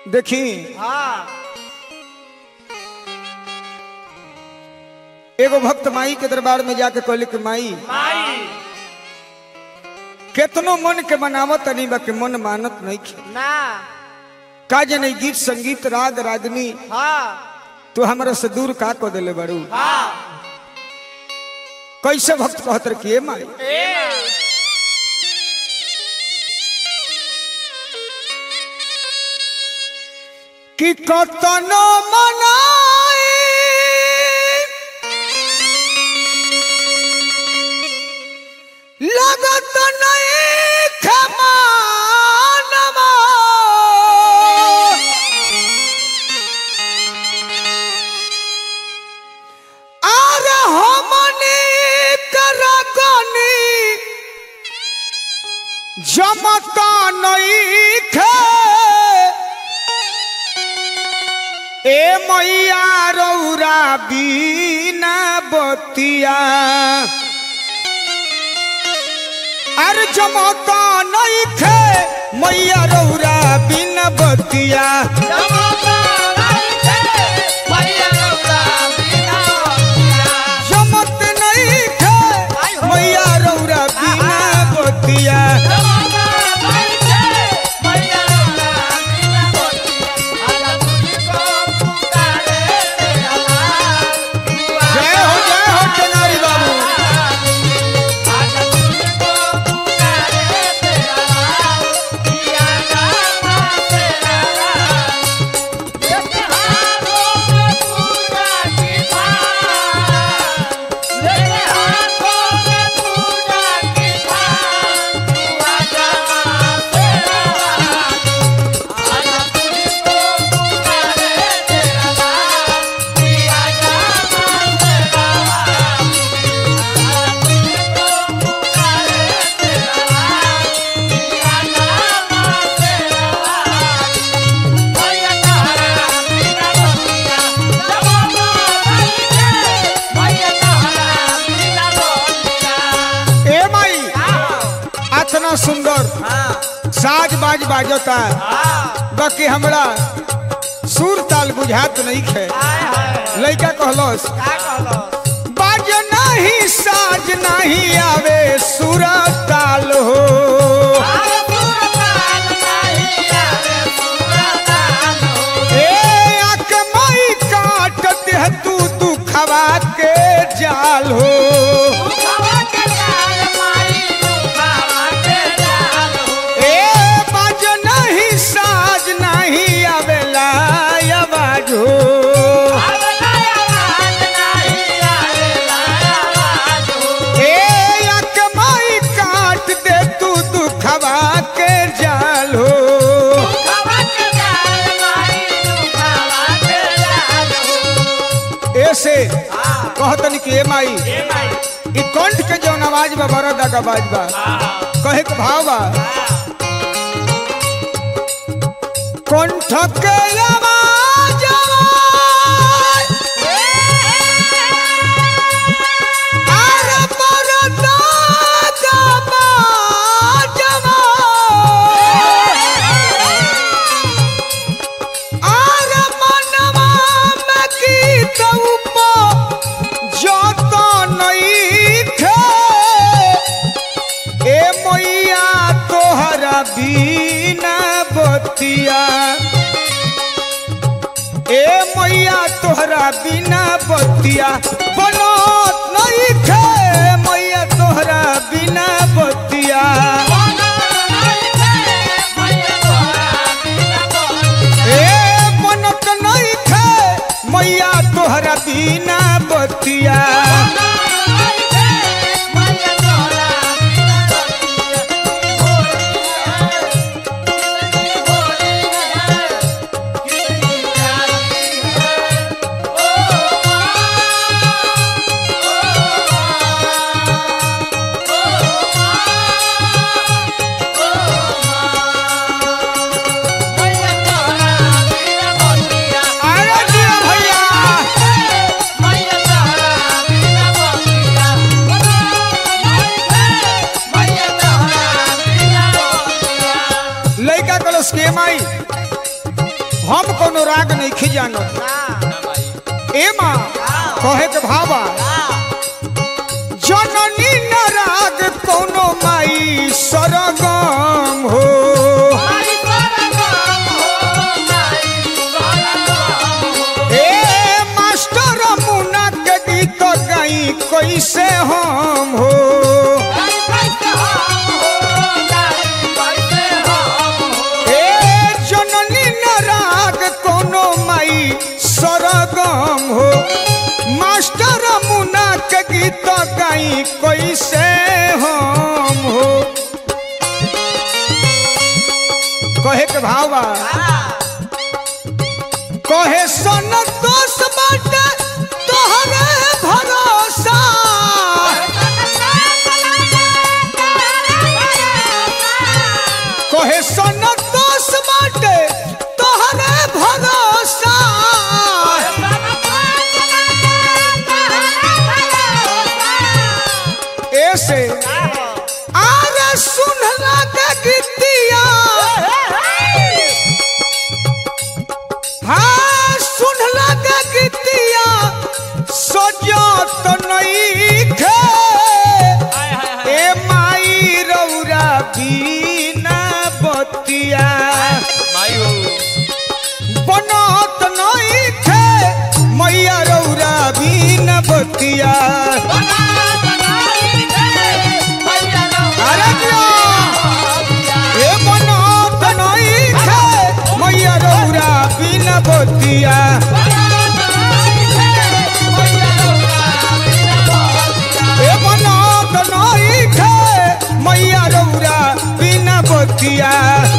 देखी हाँ एगो भक्त माई के दरबार में जाके कहले कि माई माई केतनो मन के मनावत तनी बा के मन मानत नहीं खे ना का जने गीत संगीत राग रागनी हाँ तू हमरा से दूर का को देले बड़ू हाँ कैसे भक्त कहत रहे कि ए माई ए कि कतनो मनाई लगत नहीं खमानमा आर हमनी करगनी जमता नहीं खे ए मैया रौरा बीना बतिया अरे जमता नहीं खे मैया रौरा बीना बतिया जमत नहीं खे मैया रौरा बीना बतिया जय हो जय हो टेंगारी बाबू ए माई इतना सुंदर साज बाज बाजता बाकी हमरा सुर ताल बुझात नहीं खे लइका कहलस बाज नहीं साज नहीं आवे सुर ताल हो ए आक माई काट दे तू दुखवा के जाल हो ए बाज नहीं साज नहीं आवेला आवाज हो ए आक माई काट दे तू दुखवा के जाल हो ऐसे कहतन कि ए माई ई कंठ के जौन आवाज बा बड़ा दग आवाज बा कहे के भाव बा कंठ के आवाज आर बड़ा दग आवाज आर मनवा में गीत उपो जत नहीं खे ए मैया तोहरा बीना बतिया ए मैया तोहरा बिना बतिया बनत नहीं खे मैया तोहरा बिना बतिया ए बनत नहीं खे मैया तोहरा बिना बतिया अरे जिया भैया लड़का कलश के माई हम कोनो राग नहीं खिजानो ए माँ कहे के भावा जननी न राग कोनो माई सरगम हो ए मास्टर मुना के गीत गाई कैसे हम हो ए जननी न राग कोनो माई सरगम हो मास्टर मुना के गीत गाई कैसे हम हो कहे के भावा कहे सन दोष बाटे तोहरे भरोसा कहे सन दोष बाटे तोहरे भरोसा ऐसे आरे सुनला के गीतिया हाँ सुनला के गीतिया सजत नहीं खे ए माई रौरा बीना बतिया बनत नहीं खे मैया रौरा बीना बतिया अरे दिया ए बनत नहीं खे मैया रौरा बीना बतिया ए बनत नहीं खे मैया रौरा बिना बतिया